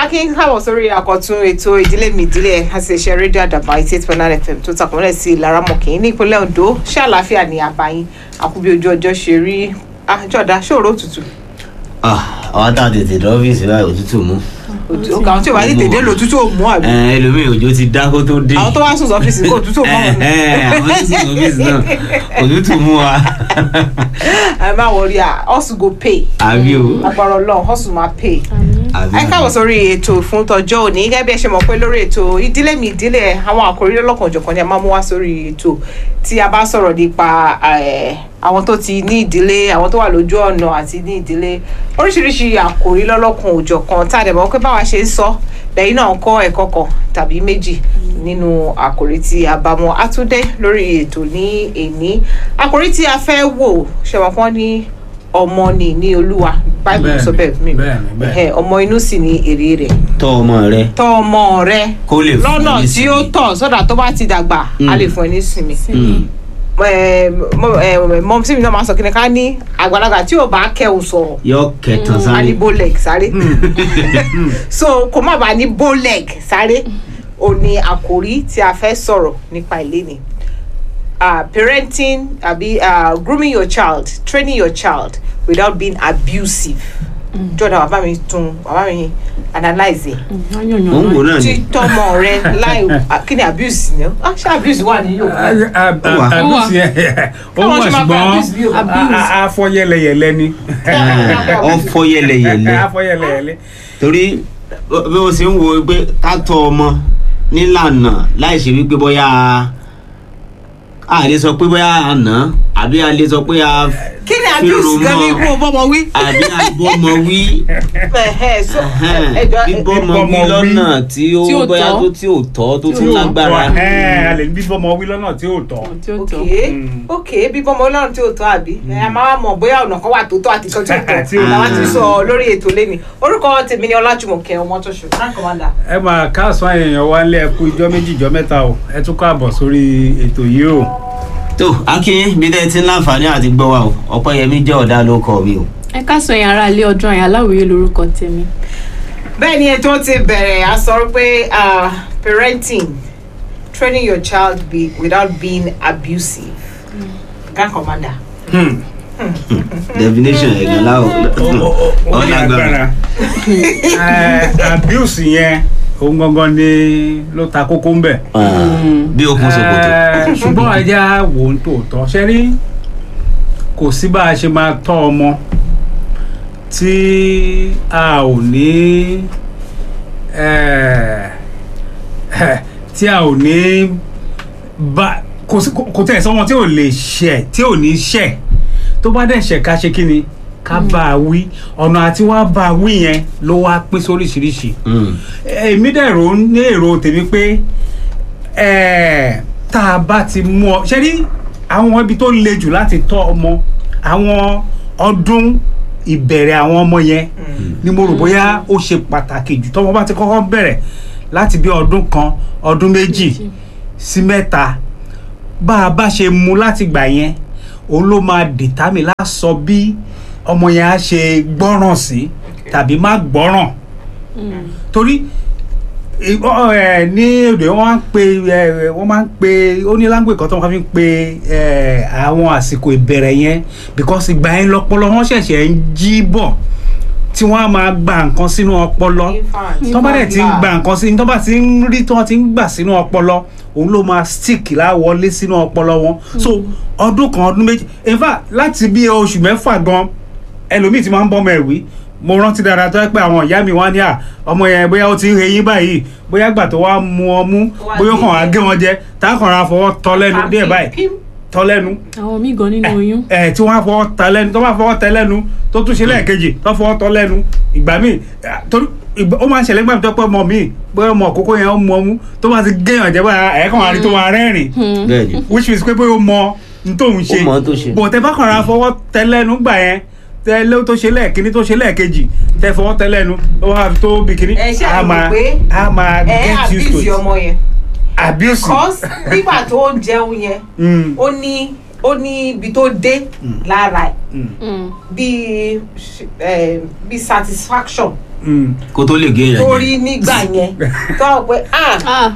akin káwọ̀ sórí àkọ́tún ètò ìdílé mi ìdílé àṣẹṣe rédíò àdàbà eighty eight point nine fm tó takùnlẹ̀ sí ìlaramọ̀kì ní ìpínlẹ̀ ondo ṣé àlàáfíà ní àbáyín àkúbí ojú ọjọ́ ṣe rí àjọ̀dá ṣòro òtútù àwọn tá a tètè dé ọ́fíìsì báyìí òtútù mú. òkè àwọn tí ò bá tètè dé lòtútù ò mú àbí Ẹ, ẹlòmíì òjò ti dá kó tó dé. àwọn tó wá sùn sọ́fíìsì kò òtútù ò mọ́ wọn. Ẹ, ẹ, àwọn tó sùn ọ́fíìsì náà òtútù mú wa. ẹ má wọrí à hustle go pay àbí o. agbára ọlọ́run hustle máa pay. àbí ẹ káwọ sórí ètò fún tọjọ́ òní gẹ́gẹ́ bí ẹ ṣe mọ̀ pé lórí ètò ìdílé mi ìdílé àwọn àkòrí lọ́lọ́kan òjọ̀kan ni a máa mú wá sórí ètò tí a bá sọ̀rọ̀ nípa eh, àwọn tó ti ní ìdílé àwọn tó wà lójú ọ̀nà àti ní ìdílé oríṣiríṣi àkòrí lọ́lọ́kan òjọ̀kan tá a dẹ̀ mọ̀ pé báwa ṣe ń sọ lẹ́yìn náà ń kọ́ ẹ̀kọ́ kan tàbí méjì nínú àkòrí tí a bá mọ̀ àtúndé lórí ètò ní èní àkòrí tí a fẹ́ wò ṣẹ̀wọ̀n kan ní ọmọ ni ní olúwa báyìí sọ bẹ́ẹ̀ mi bẹ́ẹ̀ni, bẹ́ẹ̀ni. Ẹhẹ́, ọmọ inú sì ni èrè rẹ̀ tọ́ ọmọ rẹ tọ́ ọmọ rẹ kó lè fún lọ́nà ẹ ní tí ó sinmi. tọ́ sọ́dà tó bá ti dàgbà a lè fún ẹ ní sinmi Mm. mọ tí mi náà máa sọ kí ni ká ní àgbàlagbà tí ò bá kẹ́ ò sọ̀rọ̀ yọ kẹtàn a sáré. ní bowleg sáré so kò má bàa ní bowleg sáré ò ní àkòrí tí a fẹ́ sọ̀rọ̀ nípa ilé ni uh, parenting àbí uh, grooming your child training your child without being abusive jọ̀dá bàbá mi tún bàbá mi analyze ẹ̀ mò ń wò náà tí ni. tọmọ rẹ láì kí ni abuse ni ó ṣe abuse wà ní yorùbá wà. àbúsí ẹ ó Káwọn wà ṣe máa bá ṣùgbọ́n abuse bí o. a- a- afọ yẹlẹyẹlẹ ni ọfọ yẹlẹyẹlẹ afọ yẹlẹyẹlẹ torí bí o ṣe ń wo pé ká tọ́ ọmọ nílànà láì ṣe wípé bóyá a lè sọ pé bóyá àná àbí a lè sọ pé a kí ni abuse gan ní ikú bọ́mọ wí. àbí àbọ̀mọ wí Ẹ̀hẹ́, so, ẹhẹ́n, ẹ jọ ẹ- bíbọ́mọ bíbọ́mọ wí wí. lọ́nà tí ó Tí ò bóyá tọ́. tó tí ò tọ́ tó tún ò lágbára. ẹ a lè ní bíbọmọ wí lọ́nà tí ò tọ́ ok ok bí bọ́mọ ọlọ́run tí ò tọ́ àbí ẹ a máa mọ̀ bóyá ọ̀nà kan wà tó tọ́ àti kan tí ò Tí tọ́ ò làwọn tọ́. ti sọ lórí ètò lẹ́ni orúkọ tèmi ni ọlájùmọ̀kẹ́ ọmọ tó ṣù frank commander. ẹ máa káàsán èèyàn wa ńlẹ̀ ẹkú ijọ́ méjì ijọ́ mẹ́ta o ẹ tún káàbọ̀ sórí ètò yìí o tó akin bí dẹ́ ti ń láǹfààní àti gbọ́ wa o ọ̀pẹ́yẹmí jẹ́ ọ̀dà ló kọ́ mi o. ẹ káàsán yẹn ara ilé ọdún àyà aláwòye lorúkọ tèmi bẹ́ẹ̀ ni ètò ti bẹ̀rẹ̀ a sọ pé ah, parenting training your child be, without being abusive frank commander. definition ẹ̀gán láwọ̀ ó ní agbára Ẹ, abuse yẹn òun gangan ni ló ta kókó ń bẹ̀. bí okun ṣòkòtò. Ẹ, ṣùgbọ́n ẹja wò ń tòótọ́ ṣe rí kò sí bá a ṣe máa tọ́ ọmọ tí a ò ní ẹ, ẹ, tí a ò ní bá kò sí kò tẹ̀ sọ́wọ́n tí ò lè ṣẹ̀ tí ò ní ṣẹ̀ tó bá dẹ̀ ṣẹ̀ ká ṣe kí ni ká bá a wí ọ̀nà àti wá bá a wí yẹn ló wá pín sóríṣiríṣi Mm. èmi dẹ̀ rò ó ní èrò tèmi pé ẹ̀, tá a bá ti mú ọ ṣe rí àwọn ibi tó le jù láti tọ́ ọmọ àwọn ọdún ìbẹ̀rẹ̀ àwọn ọmọ yẹn ni mo rò bóyá ó ṣe pàtàkì jù tọ́mọ bá ti kọ́kọ́ bẹ̀rẹ̀ láti bí ọdún kan ọdún méjì sí mẹ́ta bá a bá ṣe mu láti gbà yẹn òun ló máa dìtámì lásọ bí ọmọ yẹn á ṣe gbọ́ràn sí tàbí má gbọ́ràn torí ì- ọ- ẹ, ní èdè wọn máa ń pe ẹ, wọn máa ń pe ó ní language kan tó wọn fi ń pe ẹ, àwọn àsìkò ìbẹ̀rẹ̀ yẹn because ìgbà yẹn lọpọlọ wọn ṣẹ̀ṣẹ̀ ń jí bọ̀ tí wọ́n á máa gba nǹkan sínú ọpọlọ infant tó bá dẹ̀ ti ń gba nǹkan sí tó bá ti ń rí tó ti ń gbà sínú ọpọlọ òun ló máa stick láwọlé sínú ọpọlọ wọn so ọdún kan ọdún méjì in fact láti bí oṣù mẹ́fà gan ẹlòmíì ti máa ń bọ́mọ ẹ̀wí mo rántí dáadáa tó yẹ pé àwọn ìyá mi wá ní à ọmọ yẹn bóyá ó ti ń heyín báyìí bóyá gbà tó wá mu ọmú wá bóyá ó kàn wá gé gé wọn jẹ tá a kàn ra fọwọ́ tọ́ lẹ́nu díẹ̀ báyìí tọ́ lẹ́nu àwọn míì gan nínú oyún ẹ tí wọn á fọwọ́ ta lẹ́nu tó bá fọwọ́ tẹ lẹ́nu tó tún ṣe lẹ́ẹ̀kejì tó fọwọ́ tọ́ lẹ́nu ìgbà míì eh, torí ìgbà- ó máa ń ṣẹlẹ̀ nígbà tó pẹ́ ọmọ mi pé ọmọ àkókò yẹn ó mọ ọmú tó bá ti géèyàn jẹ́ báyà ẹ̀ẹ́kan àrí tó máa rẹ́rìn bẹ́ẹ̀ ni which means pé pé ó mọ n tóun ṣe Ó mọ ohun tó ṣe. bò tẹ bá kàn ra fọwọ́ tẹ lẹ́nu gbà yẹn tẹ lé tó ṣe lẹ́ẹ̀kíní tó ṣe lẹ́ẹ̀kejì tẹ fọwọ́ tẹ lẹ́nu ó wá fi tó bí kíní Ẹ ṣe á àmọ̀ máa pé á máa ẹ get used to abuse it ọmọ yẹn abuse cause nígbà tó ń jẹun yẹn Mm, ó ní ó ní ibi tó dé lára ẹ̀ mm, Mm. bíi eh, bíi satisfaction Mm. kó tó lè gé èèyàn jẹ. torí nígbà yẹn tó wà pé ah ah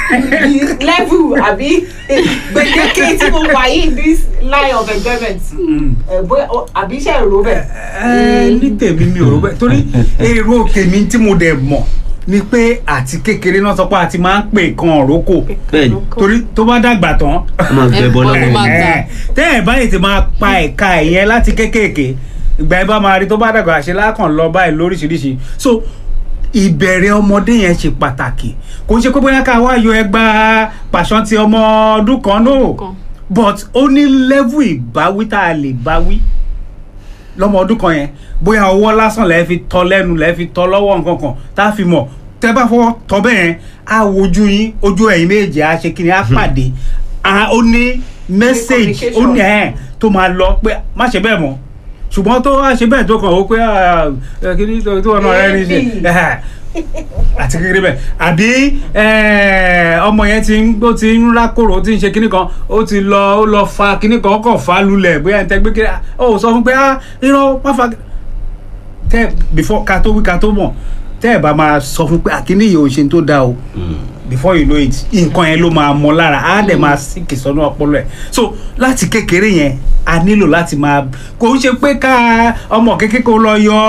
level àbí gbèdéke tí mo wà yìí this line of enjoyment ẹ bóyá o- àbí iṣẹ́ ìró bẹ̀. ẹ ní tèmi mi ò rò bẹ́ẹ̀ torí èrò tèmi tí mo dẹ̀ mọ̀ ni pé àti kékeré náà sọ pé a ti máa ń pè kan òrókò bẹ́ẹ̀ni torí tó bá dàgbà tán ó máa ń bẹ bọ́lá Ẹ, rẹ̀. máa gbà. ẹ, tẹ́ ẹ̀ báyìí ti máa pa ẹ̀ka ẹ̀yẹn láti kékèké ìgbà ẹ bá máa rí tó bá dàgbà ṣe lákàn lọ báyìí lóríṣiríṣi so ìbẹ̀rẹ̀ ọmọdé yẹn ṣe pàtàkì kò ń ṣe pé bóyá ká wá yọ ẹgbà pàṣán ti ọmọ ọdún kan náà kan. but ó ní level ìbáwí tá a lè báwí lọ́mọ ọdún kan yẹn bóyá ọwọ́ lásán lẹ́ẹ̀ fi tọ́ lẹ́nu lẹ́ẹ̀ fi tọ́ lọ́wọ́ nǹkan kan tá a fi mọ̀ tẹ́ bá fọwọ́ tọ́ bẹ́ẹ̀ yẹn á wojú yín ojú ẹ̀yin méjì á ṣe kí ni á pàdé á ó ní message ó ní ẹ̀ tó máa lọ pé má ṣe bẹ́ẹ̀ mọ́ ṣùgbọ́n tó wá ṣe bẹ́ẹ̀ tó kàn ó pé ah, ẹ, kí ni tó tó ọ̀nà rẹ ní ṣe ẹ̀, àti kékeré bẹ́ẹ̀ àbí ẹ̀, ọmọ yẹn ti ń ó ti ń rákòrò ó ti ń ṣe kíní kan ó ti lọ ó lọ fa kíní kan ó kàn fa lulẹ̀ bóyá ẹ̀ ń tẹ́ gbé kiri ó sọ fún pé ah irọ́ má fa tẹ́ before ká tó wí ká tó mọ̀ tẹ́ ẹ̀ bá máa sọ fún pé àkíní yìí ò ṣe tó dáa o before you know it nǹkan yẹn ló máa mọ lára á dẹ̀ máa síkì sọ́nà ọpọlọ ẹ̀ so láti kékeré yẹn a nílò láti máa kò ń ṣe pé ká ọmọ kékeré kó lọ yọ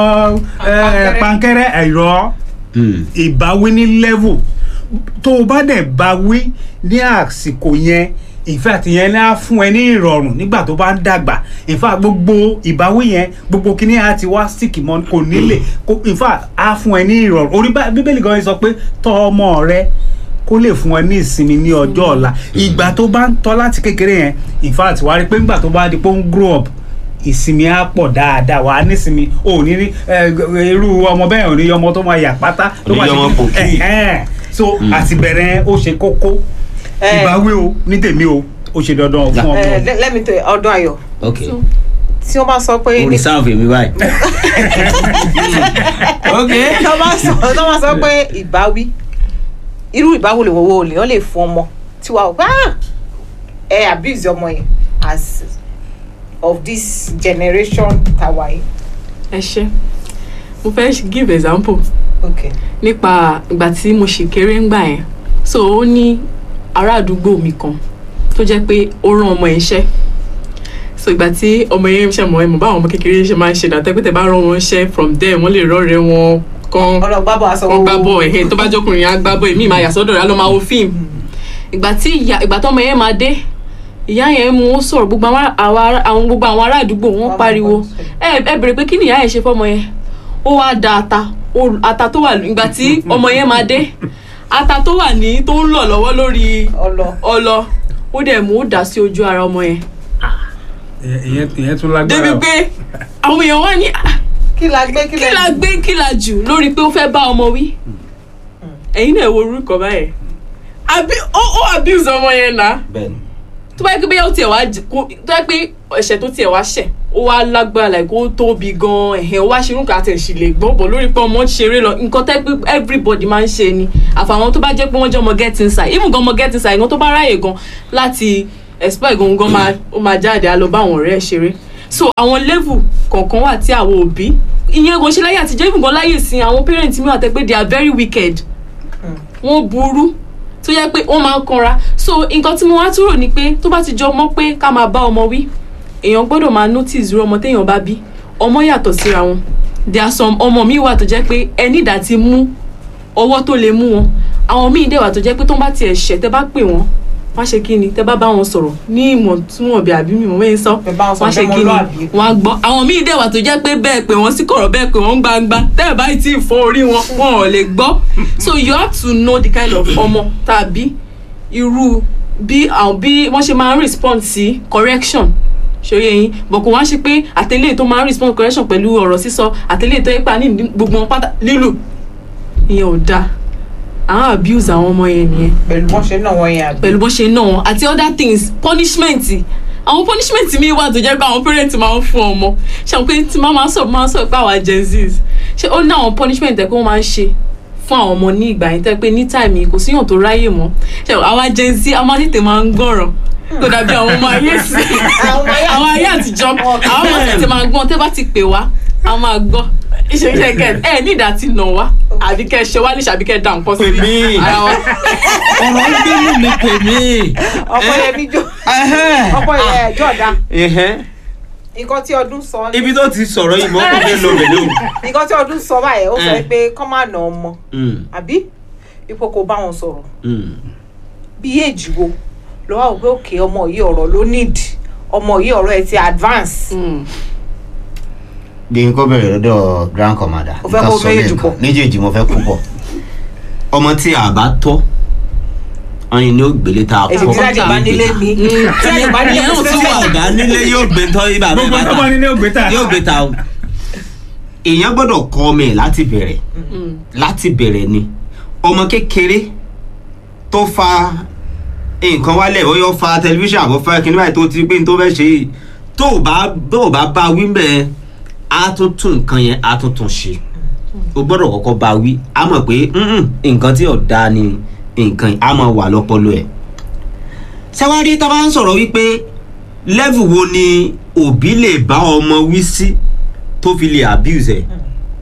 ẹ, Pankẹ́rẹ́. pankẹ́rẹ́ ẹ̀rọ ìbáwí ní level tó o bá dẹ̀ báwí ní àsìkò yẹn ìfẹ́ àti yẹn ní á fún ẹ ní ìrọ̀rùn nígbà tó bá ń dàgbà ìfà gbogbo ìbáwí yẹn gbogbo kíní á ti wá stick mọ́ kò nílè kò ìfà á fún ẹ ní ìrọ̀rùn orí bá- bíbélì gan sọ pé tọ́ ọmọ rẹ kó lè fún ẹ ní ìsinmi ní ọjọ́ ọ̀la ìgbà tó bá ń tọ́ láti kékeré yẹn ìfà àti wá rí pé nígbà tó bá di pé ó ń grow up ìsinmi á pọ̀ dáadáa wà á nísinmi ò ní rí ẹ, irú ọmọ bẹ́ẹ̀ ò ní ọmọ tó máa yà pátá tó Ní máa ọmọ pòkì. Ẹ̀hẹ́n. so àti bẹ̀rẹ̀ ó ṣe kókó Eh. ìbáwí o ní tèmi o ó ṣe dandan fún ọmọ ẹ let- let me tell you ọdún ayọ̀ ok So, tí wọ́n bá sọ pé o reserve mi báyìí. ok. tí wọ́n bá sọ tí wọ́n bá sọ pé ìbáwí irú ìbáwí lè wọ́wọ́ lè wọ́n lè fún ọmọ tí wàá wá ẹ abuse ọmọ yẹn as of this generation tàwa yìí. ẹ ṣe mo fẹ́ give example okay nípa ìgbà tí mo ṣì kéré ń gbà yẹn so ó ní ará àdúgbò mi kan tó jẹ́ pé ó rán ọmọ yẹn iṣẹ́ so ìgbà tí ọmọ yẹn ṣe mọ̀ ẹ́ mọ̀ báwọn ọmọ kékeré ṣe máa ń ṣe dàtẹ́ pé tẹ́ bá rán wọn iṣẹ́ from there wọ́n lè rọ́ọ̀rẹ́ wọn kan ọlọgbà bọ aṣọ wọn gbá bọ ẹhẹ tó bá jọkùnrin á gbá bọ èmi máa yà sọ́dọ̀ rẹ̀ á lọ máa wo fíìmù ìgbà tí ìyá ìgbà tọ́mọ yẹn máa dé ìyá yẹn mú ó sọ̀rọ̀ gbogbo àwọn ará- àwọn ará- àwọn gbogbo àwọn ará àdúgbò wọn Wọ́n pariwo mọ̀ ẹ ẹ bèrè pé kí ni ìyá yẹn ṣe fọ́mọ yẹn ó wá da ata ó- ata tó wà ìgbà tí ọmọ yẹn máa dé ata tó wà ní tó ń lọ lọ́wọ́ lórí ọlọ ọlọ ó dẹ̀ mú ó dà sí ojú ara ọmọ yẹn ìyẹn ìyẹn tún lágbára débi o. pé àwọn èèyàn wá ní "Ah, kí la gbé kí kí la gbé kí la jù lórí pé ó fẹ́ bá ọmọ wí ẹ̀yin náà wo orúkọ báyẹn àbí ó ó abuse ọmọ yẹn náà bẹ́ẹ̀ni. tó bá yẹ pé bóyá ó tiẹ̀ wá j- kó tó yẹ pé ẹ̀ṣẹ̀ tó tiẹ̀ wá ṣẹ̀ ó wá lágbára like ó tóbi gan ẹ̀hẹ̀ ó wá ṣe irú nǹkan àti ẹ̀ṣì lè gbọ́ bọ̀ lórí pé ọmọ ń ṣeré lọ nǹkan tẹ́ pé everybody máa ń ṣe ni àfàwọn tó bá jẹ́ pé wọ́n jẹ́ ọmọ get inside even gan ọmọ get inside gan tó bá ráyè gan láti expect gan gan máa ó máa jáde á lọ bá àwọn ọ̀rẹ́ ẹ̀ ṣeré so àwọn level kọ̀ọ̀kan wà tí àwọn òbí ìyẹn kò ṣe láyé àtijọ́ even gan láyè sí àwọn parents mi wà tẹ́ pé they are very wicked wọ́n burú tó yẹ pé wọ́n máa ń kanra so nǹkan tí mo wá túrò ni pé tó bá ti jọ mọ́ pé ká máa bá ọmọ wí èèyàn gbọ́dọ̀ máa notice irú ọmọ téèyàn bá bí ọmọ yàtọ̀ síra wọn there are some ọmọ míì wà tó jẹ́ pé ẹni ìdá ti mú ọwọ́ tó lè mú wọn àwọn míì dẹ̀ wà tó jẹ́ pé tó bá tiẹ̀ ṣẹ̀ tẹ́ bá pè wọ́n wọ́n á ṣe kí ni tẹ́ bá bá wọn sọ̀rọ̀ ní ìmọ̀ tí wọ́n bí àbí mi mọ̀ wẹ́n sọ Tẹ́ bá wọn sọ̀rọ̀ wọ́n á ṣe bẹ́ẹ̀ kí ni mọ́lúàbí. wọ́n á gbọ́ àwọn míì dẹ̀ wà tó jẹ́ pé bẹ́ẹ̀ pé wọ́n sí kọ̀rọ̀ bẹ́ẹ̀ pé wọ́n gbangba tẹ́ ẹ̀ báyìí tí ì fọ́ orí wọn wọn ò lè gbọ́ so you have to know the kind of ọmọ tàbí irú bí àwọn bí wọ́n ṣe máa ń respond sí correction ṣòye yín bọ̀ kò wá ṣe pé àtẹlẹ́ tó máa ń respond correction pẹ̀lú ọ̀rọ̀ sísọ àtẹlẹ́ tó yẹ pa ní gbogbo wọn pátá lílù ìyẹn ò dáa àwọn abuse àwọn ọmọ yẹn nìyẹn pẹ̀lú wọ́n ṣe náà wọ́n yẹn àbí. pẹ̀lú bó ṣe náà wọn àti other things punishment àwọn punishment mi wà tó jẹ́ pé àwọn parents máa ń fún ọmọ ṣe àwọn pé tí máa máa sọ máa sọ pé àwa gen z's ṣe ó ní àwọn punishment ẹ̀ pé wọ́n máa ń ṣe fún àwọn ọmọ ní ìgbà yẹn tẹ́ pé ní time yìí kò síyàn tó ráyè mọ́ ṣe àwa gen z a máa tètè máa ń gbọ́ràn kò dàbí àwọn ọmọ ayé sí Àwọn ayé àwọn ayé àtijọ́ àwọn ọmọ tètè máa gbọ́n tẹ́ bá ti pè wá a máa gbọ́ ìṣèṣe kẹ ẹ ní ìdá tí nà wá àbí kẹ ṣe wá ní ṣàbí kẹ dà nǹkan sí Pè mí. ara wa. ọ̀rọ̀ ń gbẹ́nu mi pè mí. ọ̀pọ̀ yẹn mi jó Ẹhẹ́n. ọ̀pọ̀ yẹn jọ̀dá Ẹhẹ́n. nǹkan tí ọdún sọ ni ibi tó ti sọ̀rọ̀ yìí mọ́ kò fẹ́ lọ bẹ̀ lóhùn. nǹkan tí ọdún sọ báyẹn ó sọ Eh. pé kọ́ máa nà ọmọ Mm, àbí ipò kò bá wọn sọ̀rọ̀ mm. bí èjì wo ló wà wò pé òkè ọmọ yìí ọ̀rọ̀ ló need ọmọ yìí ọ̀rọ̀ ẹ̀ ti advance Mm. bí n kò bẹ̀rẹ̀ lọ́dọ̀ grand commander Mo fẹ́ kó nǹkan sọ méjèèjì lẹ́ẹ̀kan. pọ̀. méjèèjì mo fẹ́ kó pọ̀ ọmọ tí a bá tọ́ ọyìn ni ó gbélé tá a ẹ̀sìn tí láti bá nílé mi tí láti bá nílé Ìyẹn mi náà tí tún wà. ọ̀gá nílé yóò gbé tọ́ ibà bẹ́ẹ̀ gbogbo bá ọmọ ta nílé ògbé tà yóò gbé ta o èèyàn gbọ́dọ̀ kọ́ ọmọ ẹ̀ láti bẹ̀rẹ̀ Mm. láti bẹ̀rẹ̀ ni ọmọ kékeré tó fa nǹkan wálẹ̀ ó yọ fa tẹlifíṣàn àbọ̀ fẹ́ kíní báyìí tó ti pé ní tó fẹ́ ṣe yìí tó o bá tó o bá bá wí bẹ́ẹ̀ á tún tún nǹkan yẹn á tún tún ṣe o gbọ́dọ̀ kọ́kọ́ bá wí á mọ̀ pé "Mm-mm, nǹkan tí ò dáa ni nǹkan yìí á máa wà lọ́pọlọ ẹ̀ ṣẹ́wárí tá a bá ń sọ̀rọ̀ wípé level wo ni òbí lè bá ọmọ wí sí tó fi lè abuse ẹ̀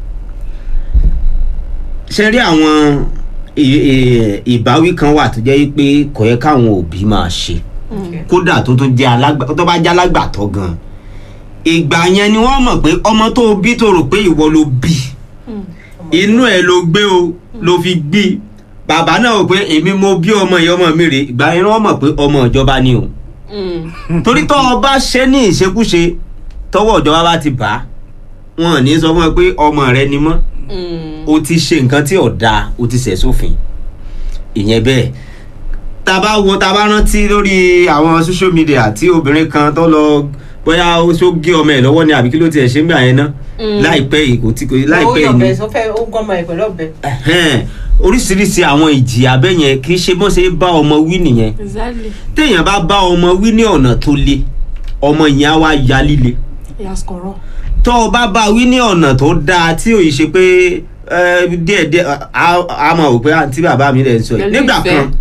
ṣe rí àwọn ì- ì- ìbáwí kan wà tó jẹ́ pé kò yẹ káwọn òbí máa ṣe kódà tó tún jẹ́ alágbà tó bá jẹ́ alágbàtọ́ gan ìgbà yẹn ni wọ́n mọ̀ pé ọmọ tó o bí tó rò pé ìwọ ló bí inú ẹ̀ ló gbé o ló fi gbí bàbá náà rò pé èmi mo bí ọmọ yìí ọmọ mi rè ìgbà yẹn ni wọ́n mọ̀ pé ọmọ ìjọba ni o Mm. torí tó o bá ṣe ní ìṣekúṣe tọwọ́ ìjọba bá ti bà á wọn ò ní sọ fún ẹ pé ọmọ rẹ ni mọ́ Mm. o ti ṣe nǹkan tí ò dáa o ti ṣẹ̀ sófin ìyẹn bẹ́ẹ̀ tá a bá wo tá a bá rántí lórí àwọn social media tí obìnrin kan tó lọ bóyá ó ṣó gé ọmọ ẹ̀ lọ́wọ́ ni àbí kí ló tiẹ̀ ṣe ń gbà yẹn ná Mm. láìpẹ́ yìí kò tí kò ó láìpẹ́ yọ̀ yìí ni bẹ́ẹ̀ sọ fẹ́ ó gọ́mọ ẹ̀ pẹ̀lú ọ̀bẹ Ẹhẹ́n, oríṣiríṣi àwọn ìjìyà bẹ́ẹ̀ yẹn kì í ṣe bó ṣe bá ọmọ wí nìyẹn Exactly. téèyàn bá bá ọmọ wí ní ọ̀nà tó le ọmọ yẹn á wá ya líle Yes, kọ̀rọ̀. tó o bá bá wí ní ọ̀nà tó dáa tí ò yìí ṣe pé ẹ, díẹ̀díẹ̀ a a mọ̀ wò pé àǹtí bàbá mi rẹ̀ ń sọ yìí Pẹ̀lú nígbà ìfẹ́. kan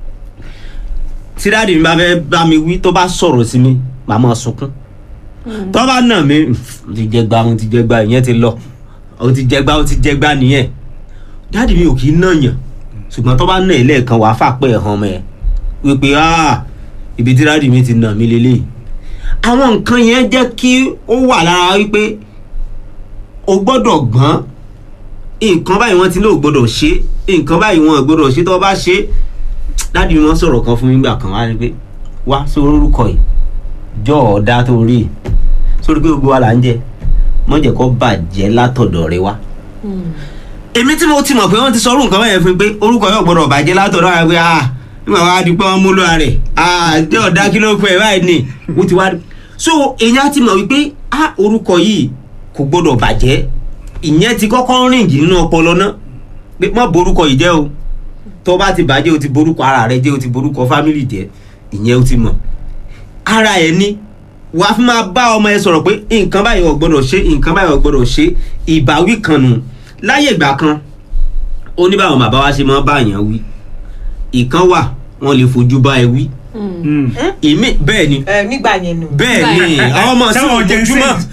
tí dáàdì mi bá fẹ́ bá mi wí tó bá sọ̀rọ̀ sí mi màá máa sunkún tó bá nà mí mo ti jẹ gbá mo ti jẹ gbá ìyẹn ti lọ o ti jẹ gbá o ti jẹ gbá nìyẹn dáàdì mi ò kì í nàyàn ṣùgbọ́n tó bá nà ẹ́ lẹ́ẹ̀kan wàá fàpẹ́ ẹ̀ hàn mọ́ ẹ wípé "Ah, ibi tí dáàdì mi ti nà mí lélẹ́yìí àwọn nǹkan yẹn jẹ́ kí ó wà lára wípé o gbọ́dọ̀ gbọ́n nǹkan báyìí wọ́n ti lóò gbọ́dọ̀ ṣe nǹkan báyìí wọ́n ò gbọ́dọ̀ ṣe tó bá ṣe dáàdi mi wọ́n sọ̀rọ̀ kan fún mi nígbà kan wá ní pé wá sórí orúkọ yìí jọ ọ̀dà tó rí i sórí pé gbogbo wa là ń jẹ mọ́ jẹ́ kó bàjẹ́ látọ̀dọ̀ rẹ wá. èmi tí mo ti mọ̀ pé wọ́n ti sọ orúkọ báyẹn fún mi pé orúkọ yóò gbọ́dọ̀ bàjẹ́ látọ̀dọ̀ rẹ pé ah nígbà wàá di pé wọ́n mú lóra rẹ̀ ah jẹ́ ọ̀dà kí ló pẹ́ báyìí ni ó ti wá so èèyàn ti mọ̀ wípé ah orúkọ yìí kò gbọ́dọ̀ bàjẹ́ ìyẹn ti kọ́kọ́ rìn jì nínú ọpọlọ náà pé má borúkọ yìí jẹ́ o tó bá ti bàjẹ́ o ti borúkọ ara rẹ jẹ́ o ti borúkọ fámìlì jẹ́ ìyẹn o ti mọ̀ ara ẹ̀ ní wàá fi máa bá ọmọ ẹ sọ̀rọ̀ pé nǹkan báyìí ò gbọ́dọ̀ ṣe nǹkan báyìí ò gbọ́dọ̀ ṣe ìbáwí kan nù láyé ìgbà kan ó ní báwọn bàbá wa ṣe máa bá èèyàn wí ìkan wà wọn lè fojú bá ẹ wí ìmí bẹ́ẹ̀ ni ẹ nígbà yẹn nù bẹ́ẹ̀ ni àwọn ọmọ sí Táwọn Gen Z- ojoojúmọ́